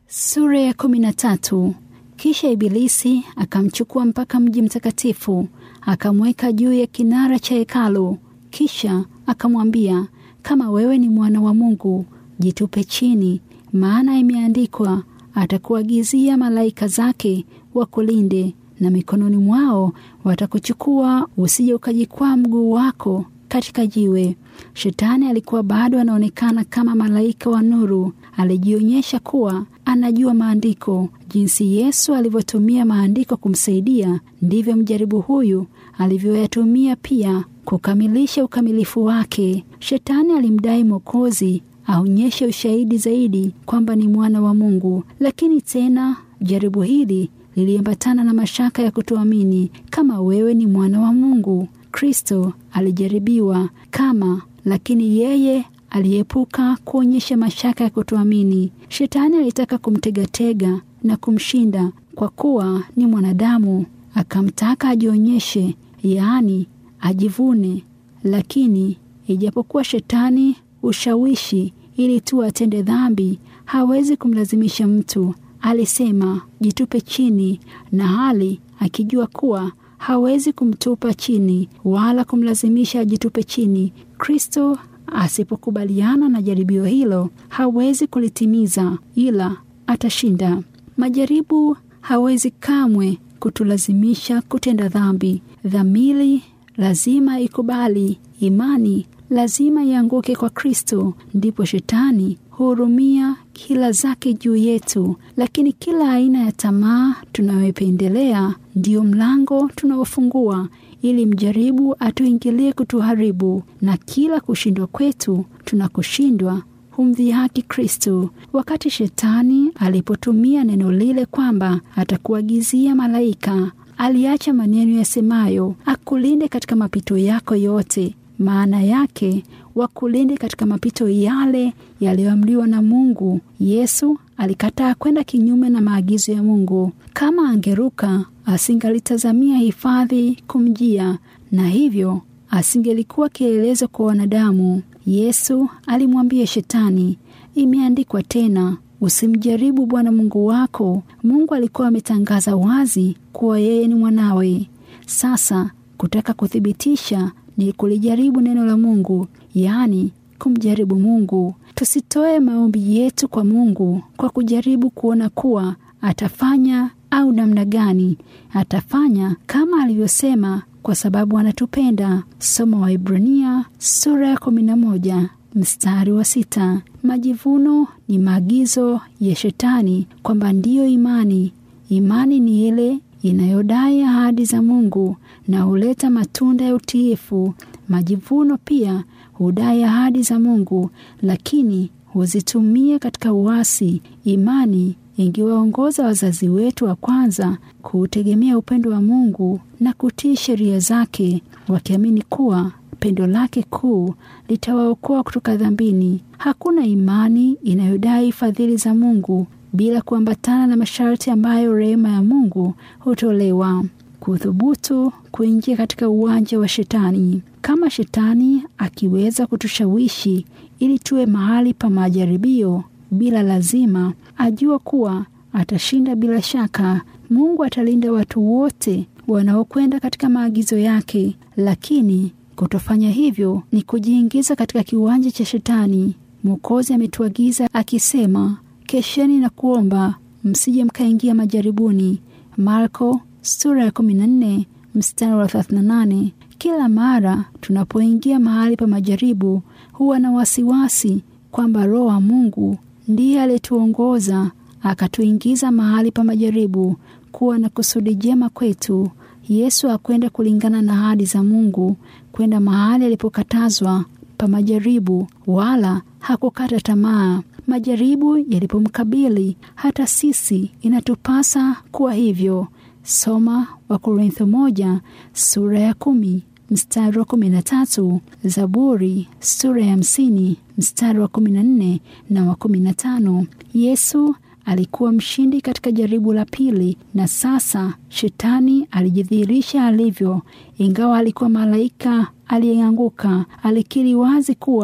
Sura ya kumi na tatu. Kisha Ibilisi akamchukua mpaka mji mtakatifu, akamweka juu ya kinara cha hekalu. Kisha akamwambia, kama wewe ni mwana wa Mungu, jitupe chini, maana imeandikwa, atakuagizia malaika zake wakulinde, na mikononi mwao watakuchukua, usije ukajikwaa mguu wako katika jiwe. Shetani alikuwa bado anaonekana kama malaika wa nuru. Alijionyesha kuwa anajua maandiko. Jinsi Yesu alivyotumia maandiko kumsaidia, ndivyo mjaribu huyu alivyoyatumia pia kukamilisha ukamilifu wake. Shetani alimdai Mwokozi aonyeshe ushahidi zaidi kwamba ni mwana wa Mungu, lakini tena jaribu hili liliambatana na mashaka ya kutoamini kama wewe ni mwana wa Mungu. Kristo alijaribiwa kama, lakini yeye aliepuka kuonyesha mashaka ya kutoamini. Shetani alitaka kumtegatega na kumshinda kwa kuwa ni mwanadamu, akamtaka ajionyeshe, yaani ajivune. Lakini ijapokuwa shetani ushawishi ili tu atende dhambi, hawezi kumlazimisha mtu. Alisema jitupe chini, na hali akijua kuwa hawezi kumtupa chini wala kumlazimisha ajitupe chini. Kristo asipokubaliana na jaribio hilo hawezi kulitimiza, ila atashinda. Majaribu hawezi kamwe kutulazimisha kutenda dhambi. Dhamiri lazima ikubali, imani lazima ianguke kwa Kristo, ndipo shetani hurumia kila zake juu yetu. Lakini kila aina ya tamaa tunayoipendelea ndiyo mlango tunaofungua ili mjaribu atuingilie kutuharibu, na kila kushindwa kwetu tunakoshindwa humdhihaki Kristo. Wakati shetani alipotumia neno lile kwamba atakuagizia malaika, aliacha maneno yasemayo akulinde katika mapito yako yote. Maana yake wakulinde katika mapito yale yaliyoamriwa na Mungu. Yesu alikataa kwenda kinyume na maagizo ya Mungu. Kama angeruka, asingalitazamia hifadhi kumjia, na hivyo asingelikuwa kielelezo kwa wanadamu. Yesu alimwambia Shetani, imeandikwa tena, usimjaribu Bwana Mungu wako. Mungu alikuwa ametangaza wazi kuwa yeye ni mwanawe. Sasa kutaka kuthibitisha ni kulijaribu neno la Mungu, yaani kumjaribu Mungu. Tusitoe maombi yetu kwa Mungu kwa kujaribu kuona kuwa atafanya au namna gani. Atafanya kama alivyosema, kwa sababu anatupenda. Soma Waibrania sura ya kumi na moja mstari wa sita. Majivuno ni maagizo ya Shetani kwamba ndiyo imani. Imani ni ile inayodai ahadi za Mungu na huleta matunda ya utiifu. Majivuno pia hudai ahadi za Mungu, lakini huzitumia katika uasi. Imani ingewaongoza wazazi wetu wa kwanza kuutegemea upendo wa Mungu na kutii sheria zake, wakiamini kuwa pendo lake kuu litawaokoa kutoka dhambini. Hakuna imani inayodai fadhili za Mungu bila kuambatana na masharti ambayo rehema ya Mungu hutolewa. Kuthubutu kuingia katika uwanja wa Shetani. Kama Shetani akiweza kutushawishi ili tuwe mahali pa majaribio bila lazima, ajua kuwa atashinda bila shaka. Mungu atalinda watu wote wanaokwenda katika maagizo yake, lakini kutofanya hivyo ni kujiingiza katika kiwanja cha Shetani. Mwokozi ametuagiza akisema, kesheni na kuomba msije mkaingia majaribuni. Marko sura ya 14 mstari wa 38. Kila mara tunapoingia mahali pa majaribu, huwa na wasiwasi kwamba Roho wa Mungu ndiye aliyetuongoza akatuingiza mahali pa majaribu kuwa na kusudi jema kwetu. Yesu hakwenda kulingana na ahadi za Mungu kwenda mahali alipokatazwa pa majaribu, wala hakukata tamaa. Majaribu yalipomkabili, hata sisi inatupasa kuwa hivyo. Soma Wakorintho moja sura ya kumi mstari wa kumi na tatu Zaburi sura ya hamsini mstari wa kumi na nne na wa kumi na tano Yesu alikuwa mshindi katika jaribu la pili, na sasa shetani alijidhihirisha alivyo. Ingawa alikuwa malaika aliyeanguka, alikiri wazi kuwa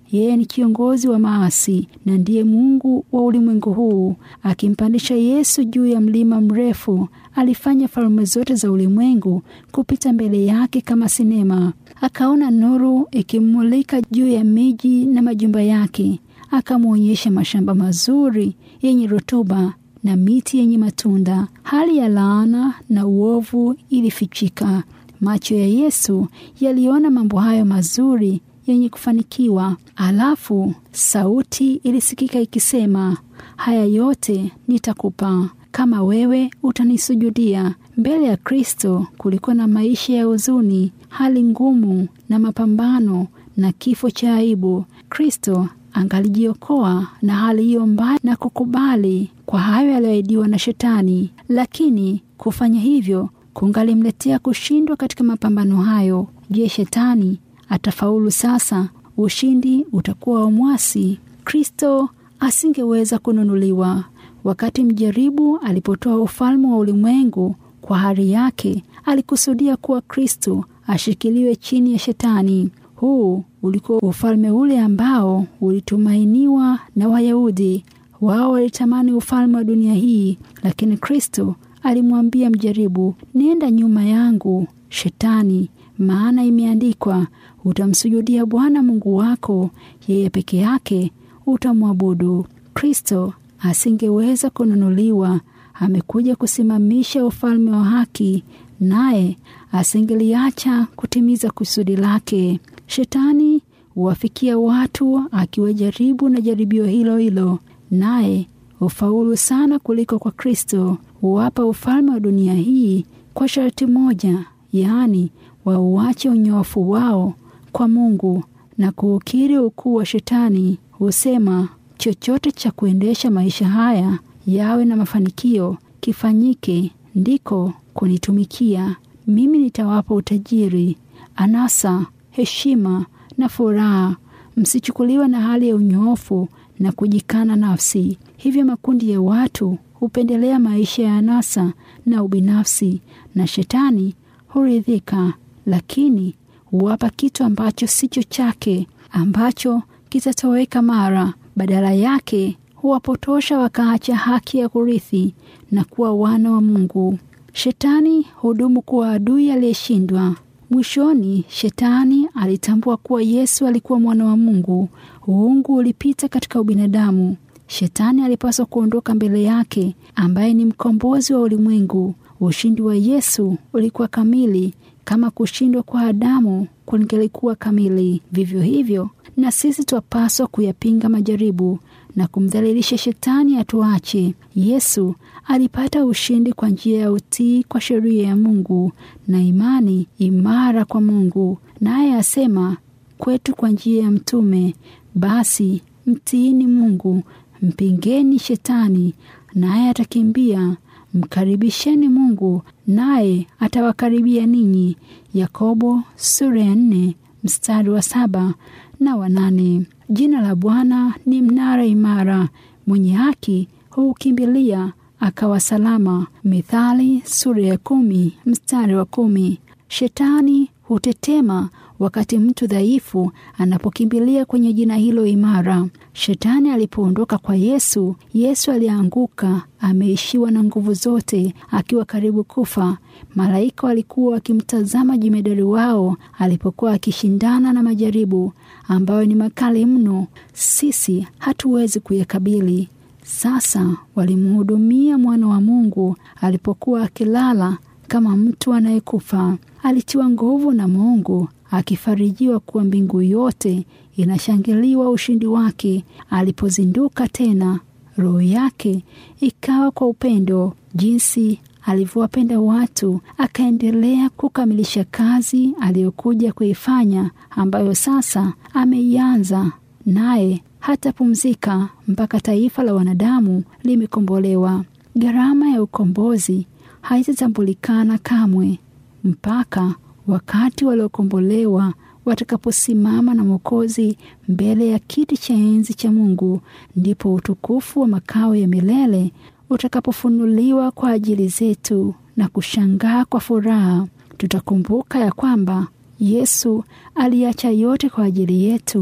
yeye ni kiongozi wa maasi na ndiye Mungu wa ulimwengu huu. Akimpandisha Yesu juu ya mlima mrefu, alifanya falme zote za ulimwengu kupita mbele yake kama sinema. Akaona nuru ikimulika juu ya miji na majumba yake, akamwonyesha mashamba mazuri yenye rutuba na miti yenye matunda. Hali ya laana na uovu ilifichika. Macho ya Yesu yaliona mambo hayo mazuri yenye kufanikiwa. Alafu sauti ilisikika ikisema, haya yote nitakupa kama wewe utanisujudia. Mbele ya Kristo kulikuwa na maisha ya huzuni, hali ngumu na mapambano na kifo cha aibu. Kristo angalijiokoa na hali hiyo mbaya na kukubali kwa hayo yaliyoahidiwa na Shetani, lakini kufanya hivyo kungalimletea kushindwa katika mapambano hayo. Je, Shetani atafaulu sasa? Ushindi utakuwa wa mwasi. Kristo asingeweza kununuliwa. Wakati mjaribu alipotoa ufalme wa ulimwengu kwa hari yake, alikusudia kuwa Kristo ashikiliwe chini ya Shetani. Huu ulikuwa ufalme ule ambao ulitumainiwa na Wayahudi. Wao walitamani ufalme wa dunia hii, lakini Kristo alimwambia mjaribu, nenda nyuma yangu Shetani, maana imeandikwa, utamsujudia Bwana Mungu wako, yeye peke yake utamwabudu. Kristo asingeweza kununuliwa. Amekuja kusimamisha ufalme wa haki, naye asingeliacha kutimiza kusudi lake. Shetani huwafikia watu akiwajaribu na jaribio hilo hilo, naye hufaulu sana kuliko kwa Kristo. Huwapa ufalme wa dunia hii kwa sharti moja, yaani wauache unyofu wao kwa Mungu na kuukiri ukuu wa Shetani. Husema chochote cha kuendesha maisha haya yawe na mafanikio kifanyike, ndiko kunitumikia mimi. Nitawapa utajiri, anasa, heshima na furaha. Msichukuliwe na hali ya unyoofu na kujikana nafsi. Hivyo makundi ya watu hupendelea maisha ya anasa na ubinafsi, na Shetani huridhika, lakini huwapa kitu ambacho sicho chake, ambacho kitatoweka mara. Badala yake huwapotosha wakaacha haki ya kurithi na kuwa wana wa Mungu. Shetani hudumu kuwa adui aliyeshindwa. Mwishoni, Shetani alitambua kuwa Yesu alikuwa mwana wa Mungu. Uungu ulipita katika ubinadamu. Shetani alipaswa kuondoka mbele yake, ambaye ni mkombozi wa ulimwengu. Ushindi wa Yesu ulikuwa kamili kama kushindwa kwa Adamu kungelikuwa kamili. Vivyo hivyo na sisi twapaswa kuyapinga majaribu na kumdhalilisha Shetani atuache. Yesu alipata ushindi kwa njia ya utii kwa sheria ya Mungu na imani imara kwa Mungu, naye asema kwetu kwa njia ya mtume, basi mtiini Mungu, mpingeni Shetani naye atakimbia. Mkaribisheni Mungu naye atawakaribia ninyi. Yakobo sura ya nne mstari wa saba na wanane. Jina la Bwana ni mnara imara, mwenye haki huukimbilia akawa salama. Mithali sura ya kumi mstari wa kumi. Shetani hutetema wakati mtu dhaifu anapokimbilia kwenye jina hilo imara. Shetani alipoondoka kwa Yesu, Yesu alianguka ameishiwa na nguvu zote, akiwa karibu kufa. Malaika walikuwa wakimtazama jemedari wao alipokuwa akishindana na majaribu ambayo ni makali mno, sisi hatuwezi kuyakabili. Sasa walimhudumia mwana wa Mungu alipokuwa akilala kama mtu anayekufa. Alitiwa nguvu na Mungu akifarijiwa kuwa mbingu yote inashangiliwa ushindi wake. Alipozinduka tena, roho yake ikawa kwa upendo, jinsi alivyowapenda watu. Akaendelea kukamilisha kazi aliyokuja kuifanya, ambayo sasa ameianza, naye hatapumzika mpaka taifa la wanadamu limekombolewa. Gharama ya ukombozi haitatambulikana kamwe mpaka wakati waliokombolewa watakaposimama na Mwokozi mbele ya kiti cha enzi cha Mungu, ndipo utukufu wa makao ya milele utakapofunuliwa kwa ajili zetu na kushangaa kwa furaha. Tutakumbuka ya kwamba Yesu aliacha yote kwa ajili yetu,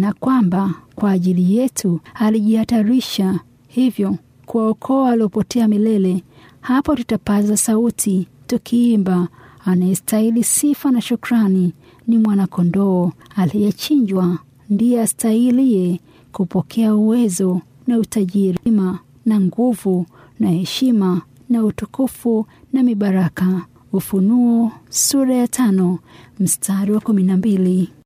na kwamba kwa ajili yetu alijihatarisha hivyo kuwaokoa waliopotea milele. Hapo tutapaza sauti tukiimba, anayestahili sifa na shukrani ni mwanakondoo aliyechinjwa, ndiye astahilie kupokea uwezo na utajiri na nguvu na heshima na utukufu na mibaraka. Ufunuo sura ya tano mstari wa kumi na mbili.